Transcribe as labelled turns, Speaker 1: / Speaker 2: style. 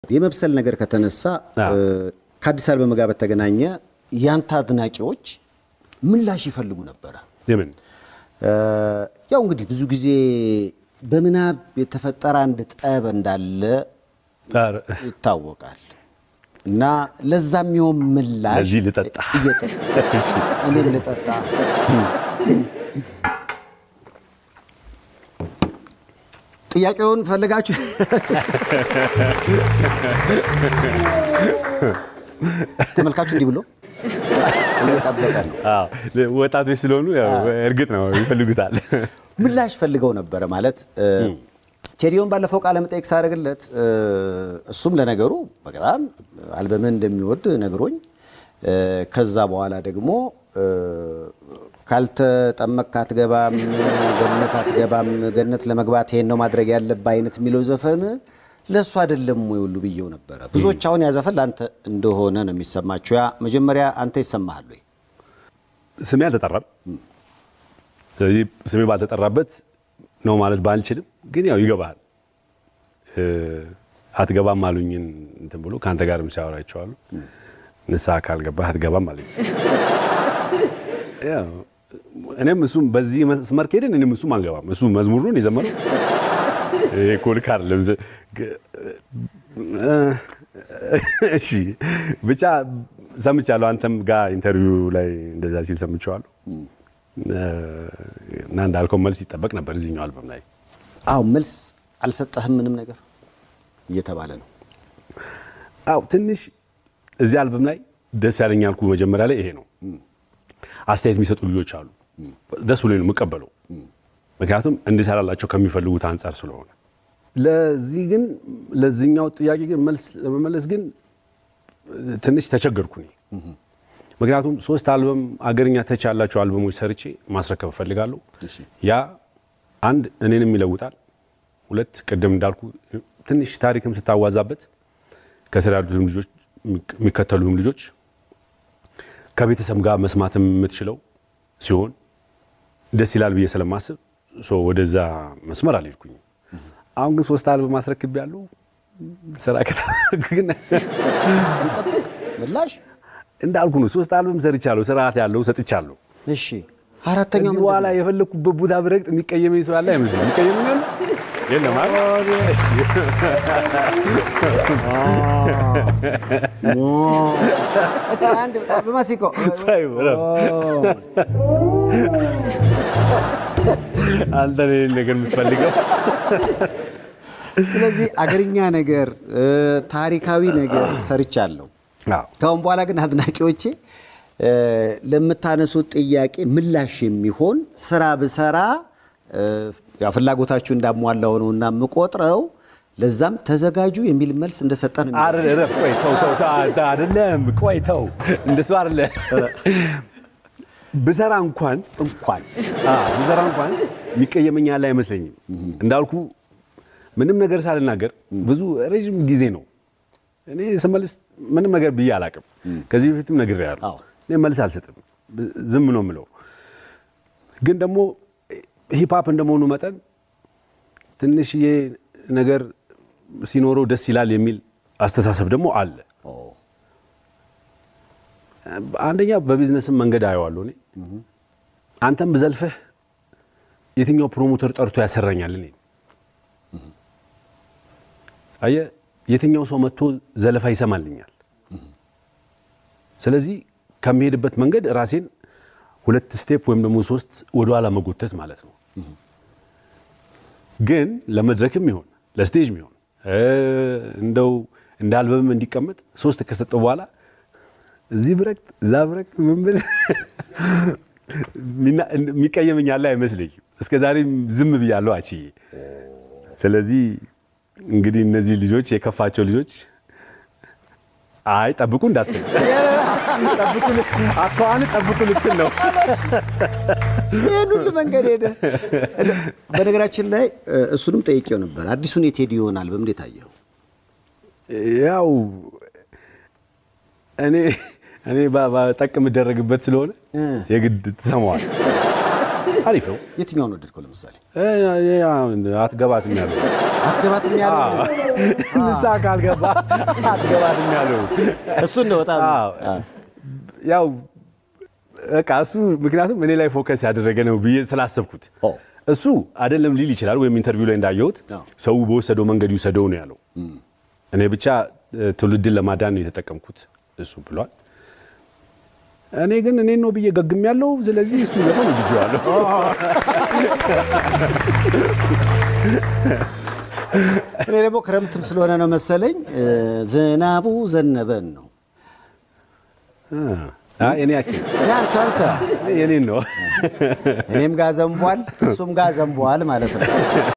Speaker 1: የመብሰል ነገር ከተነሳ ከአዲስ አበባ ጋር በተገናኘ ያንተ አድናቂዎች ምላሽ ይፈልጉ ነበረ።
Speaker 2: የምን
Speaker 1: ያው እንግዲህ ብዙ ጊዜ በምናብ የተፈጠረ አንድ ጠብ እንዳለ
Speaker 2: ኧረ፣
Speaker 1: ይታወቃል እና ለዛ የሚሆን ምላሽ
Speaker 2: ለዚህ ልጠጣ።
Speaker 1: እየጠጣ እኔም ልጠጣ ጥያቄውን ፈልጋችሁ ተመልካቹ እንዲህ ብሎ እየጠበቀ ነው።
Speaker 2: አዎ፣ ወጣቶች ስለሆኑ ያው እርግጥ ነው ይፈልጉታል።
Speaker 1: ምላሽ ፈልገው ነበረ ማለት ቴዲዮን ባለፈው ቃለ መጠይቅ ሳደርግለት እሱም ለነገሩ በጣም አልበምን እንደሚወድ ነግሮኝ ከዛ በኋላ ደግሞ ካልተጠመቅክ አትገባም፣ ገነት አትገባም፣ ገነት ለመግባት ይሄን ነው ማድረግ ያለብህ አይነት የሚለው ዘፈን ለእሱ አይደለም ወይ ሁሉ ብዬው ነበረ። ብዙዎች አሁን ያ ዘፈን ለአንተ እንደሆነ ነው የሚሰማቸው። ያ መጀመሪያ አንተ ይሰማሃል ወይ?
Speaker 2: ስሜ አልተጠራም። ስለዚህ ስሜ ባልተጠራበት ነው ማለት ባልችልም፣ ግን ያው ይገባሃል። አትገባም አሉኝን እንትን ብሎ ከአንተ ጋርም ሲያወራ አይቼዋለሁ። ንስሐ ካልገባህ አትገባም አለኝ። ያው እኔም እሱም በዚህ መስመር ከሄድን እኔም እሱም አንገባም። እሱ መዝሙሩን የዘመረው ይሄ እኮ ልክ አይደለም። እሺ ብቻ ሰምቻለሁ። አንተም ጋር ኢንተርቪው ላይ እንደዛ ሲል ሰምቼዋለሁ። እና እንዳልከው መልስ ይጠበቅ ነበር እዚህኛው አልበም ላይ።
Speaker 1: አዎ መልስ አልሰጠህም ምንም ነገር እየተባለ ነው።
Speaker 2: አዎ ትንሽ እዚህ አልበም ላይ ደስ ያለኝ ያልኩ መጀመሪያ ላይ ይሄ ነው። አስተያየት የሚሰጡ ልጆች አሉ። ደስ ብሎ ነው የምቀበለው፣ ምክንያቱም እንዲሰራላቸው ከሚፈልጉት አንጻር ስለሆነ። ለዚህ ግን ለዚህኛው ጥያቄ ግን መልስ ለመመለስ ግን ትንሽ ተቸገርኩ እኔ። ምክንያቱም ሶስት አልበም አገርኛ ተች ያላቸው አልበሞች ሰርቼ ማስረከብ እፈልጋለሁ። ያ አንድ እኔንም ይለውጣል፣ ሁለት ቅድም እንዳልኩ ትንሽ ታሪክም ስታዋዛበት ከስር ያሉትም ልጆች የሚከተሉም ልጆች ከቤተሰብ ጋር መስማትም የምትችለው ሲሆን ደስ ይላል ብዬ ስለማስብ ሶ ወደዛ መስመር አልሄድኩኝም። አሁን ግን ሶስት አልበም ማስረክብ ያለው ስራ ከተደረገ ግን
Speaker 1: እንጠብቅ ምላሽ።
Speaker 2: እንዳልኩ ነው። ሶስት አልበም ሰርቻለሁ፣ ስርዓት ያለው ሰጥቻለሁ።
Speaker 1: እሺ አራተኛው
Speaker 2: ከዚህ
Speaker 1: ምንድን
Speaker 2: በኋላ
Speaker 1: ነው?
Speaker 2: የፈለግኩበት ቦታ ብረግጥ የሚቀየመኝ ሰው ያለ አይመስለኝም። የሚቀየመኝ አለ የለም አይደል? እሺ።
Speaker 1: እስኪ አንድ በማሲንቆ
Speaker 2: ሳይ በለው። አንተ ነው ይሄን ነገር የምትፈልገው።
Speaker 1: ስለዚህ አገርኛ ነገር ታሪካዊ ነገር ሰርቻለሁ።
Speaker 2: አዎ
Speaker 1: ከአሁን በኋላ ግን አድናቂዎቼ እ ለምታነሱት ጥያቄ ምላሽ የሚሆን ስራ ብሰራ እ ያው ፍላጎታችሁ እንዳሟላው ነው እና የምቆጥረው ለዛም ተዘጋጁ የሚል መልስ እንደሰጠ ነው የሚለው።
Speaker 2: አይደል? እረፍ። ቆይ ተው ተው ተው፣ አ- አይደለም። ቆይ ተው፣ እንደሱ አይደለ። ብሰራ እንኳን
Speaker 1: እንኳን
Speaker 2: አ ብሰራ እንኳን የሚቀየመኝ ያለ አይመስለኝም። እንዳልኩ ምንም ነገር ሳልናገር ብዙ ረዥም ጊዜ ነው እኔ ስመልስ ምንም ነገር ብዬ አላቅም። ከዚህ በፊትም ነግሬያለሁ።
Speaker 1: አዎ።
Speaker 2: እኔ መልስ አልሰጥም፣ ዝም ነው የምለው። ግን ደግሞ ሂፕሀፕ እንደመሆኑ መጠን ትንሽዬ ነገር ሲኖረው ደስ ይላል የሚል አስተሳሰብ ደግሞ አለ። አንደኛ በቢዝነስም መንገድ አየዋለሁ እኔ አንተም ብዘልፍህ የትኛው ፕሮሞተር ጠርቶ ያሰራኛል? እኔ አየህ፣ የትኛው ሰው መጥቶ ዘለፋ ይሰማልኛል? ስለዚህ ከሚሄድበት መንገድ ራሴን ሁለት ስቴፕ ወይም ደግሞ ሶስት ወደኋላ መጎተት ማለት ነው። ግን ለመድረክም ይሆን ለስቴጅም ይሆን እ እንደው እንደ አልበምም እንዲቀመጥ ሶስት ከሰጠው በኋላ እዚህ ብረቅጥ እዛ ብረቅጥ ምን ብል ሚና- የሚቀየመኝ ያለ አይመስለኝም። እስከ ዛሬም ዝም ብያለሁ አችዬ። ስለዚህ እንግዲህ እነዚህ ልጆች የከፋቸው ልጆች አይ ጠብቁ እንዳትል ጠብቁ ል- አኳኋን ጠብቁ ልትል ነው።
Speaker 1: ይህን ሁሉ መንገድ ሄደ። በነገራችን ላይ እ እሱንም ጠይቄው ነበር። አዲሱን የቴዲዮን አልበም እንዴት አየኸው?
Speaker 2: ያው እኔ እኔ ባ- ባ- ጠቅ የምደረግበት ስለሆነ
Speaker 1: እ።
Speaker 2: የግድ ትሰማዋል። አሪፍ ነው።
Speaker 1: የትኛውን ወደድከው? ለምሳሌ
Speaker 2: እ፣ እ፣ አትገባትም ያለው
Speaker 1: አትገባትም ያለው
Speaker 2: ንስሓ ካልገባ አትገባትም ያለው
Speaker 1: እሱን ነው በጣም
Speaker 2: አዎ። ያው በቃ እሱ ምክንያቱም እኔ ላይ ፎከስ ያደረገ ነው ብዬ ስላሰብኩት
Speaker 1: ኦ።
Speaker 2: እሱ አይደለም ሊል ይችላል። ወይም ኢንተርቪው ላይ እንዳየሁት
Speaker 1: አዎ።
Speaker 2: ሰው በወሰደው መንገድ ይውሰደው ነው ያለው። እኔ ብቻ እ፣ ትውልድን ለማዳን ነው የተጠቀምኩት እሱ ብሏል። እኔ ግን እኔ ነው ብዬ ገግም ያለው ስለዚህ እሱ ዘፈን ወድጄዋለሁ።
Speaker 1: እኔ ደግሞ ክረምትም ስለሆነ ነው መሰለኝ እ፣ ዝናቡ ዘነበን ነው
Speaker 2: አይ፣ እኔ ያችን
Speaker 1: ያንተ አንተ
Speaker 2: የኔን ነው
Speaker 1: እኔም ጋር ዘንቧል እሱም ጋር ዘንቧል ማለት ነው።